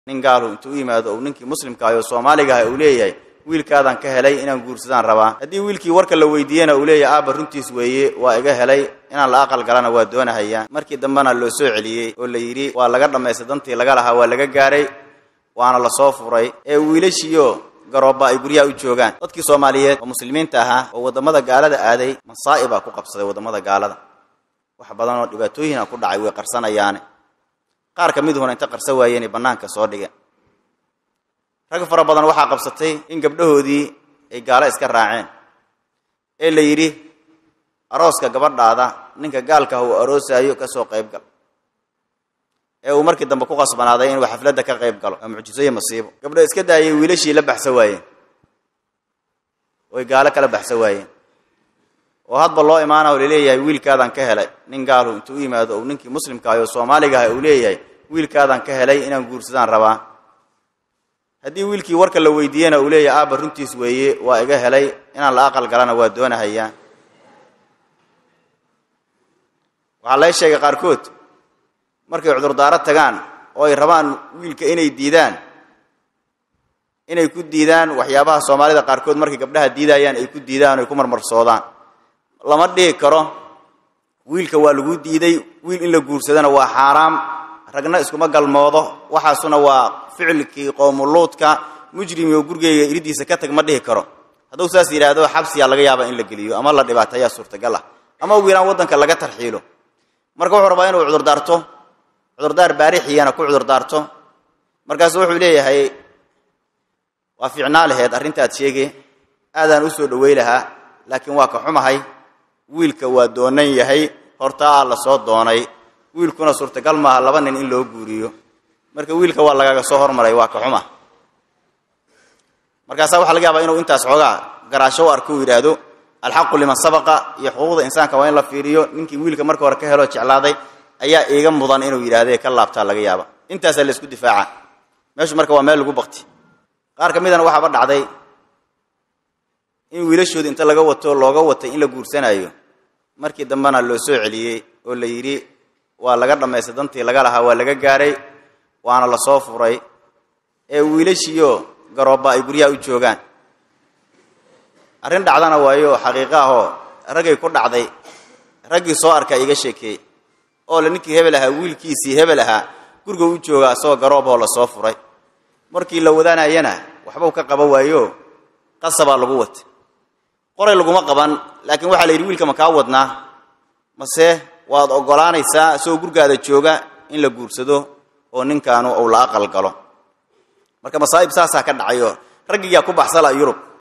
nin gaalu intuu u yimaado uu ninkii muslimka oo soomaaliga ah uu leeyahay wiilkaadaan ka helay inaan guursadaan rabaa haddii wiilkii warka la weydiiyena uu leeyahay aabba runtiis weeye waa iga helay inaan la aqal galana waa doonahayaa markii dambena loo soo celiyey oo la yidhi waa laga dhammaystay dantii laga lahaa waa laga gaaray waana la soo furay ee wiilashiiyo garoobba ay guryaha u joogaan dadkii soomaaliyeed oo muslimiinta ahaa oo waddamada gaalada aaday masaa'ibaa ku qabsaday waddamada gaalada wax badan oo dhibaatooyina ku dhacay way qarsanayaane qaar ka miduhuna inta qarsa waayeenay bannaanka soo dhigeen rag fara badan waxaa qabsatay in gabdhahoodii ay gaalo iska raaceen ee la yidhi arooska gabadhaada ninka gaalka ah uu aroosaayo ka soo qayb gal ee uu markii dambe ku qasbanaaday inuu xafladda ka qayb galo waa mucjiso iyo masiibo gabdho iska daayay wiilashii la baxsa waayeen oy gaalo kala baxsa waayeen oo hadba loo imaana oo laleeyahay wiilkaadaan ka helay nin gaalu intuu u yimaado uu ninkii muslimka ah oo soomaaliga ah uu leeyahay wiilkaadaan ka helay inaan guursadaan rabaa haddii wiilkii warka la weydiiyena uu leeyahay aabba runtiis weeye waa iga helay inaan la aqal galana waa doonahayaa waxaa laga sheegay qaarkood markay cudurdaaro tagaan oo ay rabaan wiilka inay diidaan inay ku diidaan waxyaabaha soomaalida qaarkood markay gabdhaha diidayaan ay ku diidaan o ay ku marmarsoodaan lama dhihi karo wiilka waa lagu diiday wiil in la guursadana waa xaaraam ragna iskuma galmoodo waxaasuna waa ficilkii qoomuluudka mujrimi oo gurigeyga iridiisa ka tag ma dhihi karo hadduu saas yidhaahdo xabsiyaa laga yaaba in la geliyo ama la dhibaateeyaa suurtagal ah ama ugu yaraan waddanka laga tarxiilo marka wuxuu rabaa inuu cudurdaarto cudurdaar baarixiyana ku cudurdaarto markaasu wuxuu leeyahay waa fiicnaa laheed arrintaad sheege aadaan u soo dhowey lahaa laakiin waa ka xumahay wiilka waa doonan yahay hortaa la soo doonay wiilkuna suurtagal maaha laba nin in loo guuriyo marka wiilka waa lagaga soo hormaray waa ka xuma markaasaa waxaa laga yaabaa inuu intaas xoogaa garaasho u arko uu yidhaahdo alxaqu liman sabaqa iyo xuquuqda insaanka waa in la fiiriyo ninkii wiilka marka hore ka heloo jeclaaday ayaa iiga mudan inuu yidhaahde ka laabtaa laga yaaba intaasaa la isku difaaca meeshu marka waa meel lagu bakti qaar ka midana waxaaba dhacday in wiilashooda inta laga wato looga watay in la guursanaayo markii dambena loo soo celiyey oo la yidhi waa laga dhammaystay dantii laga lahaa waa laga gaaray waana la soo furay ee wiilashiiyo garoobba ay guryaha u joogaan arrin dhacdana waayo xaqiiqo ahoo raggay ku dhacday raggii soo arkaa iga sheekeeyey oo le ninkii hebel ahaa wiilkiisii hebel ahaa guriga u jooga asagoo garooboo la soo furay markii la wadaanayana waxbau ka qaba waayo qasabaa lagu watay qoray laguma qaban laakiin waxaa la yidhi wiilka ma kaa wadnaa mase waad oggolaanaysaa isagoo gurgaada jooga in la guursado oo ninkaanu uu la aqal galo marka masaa'ib saasaa ka dhacayo raggiyaa ku baxsala yurub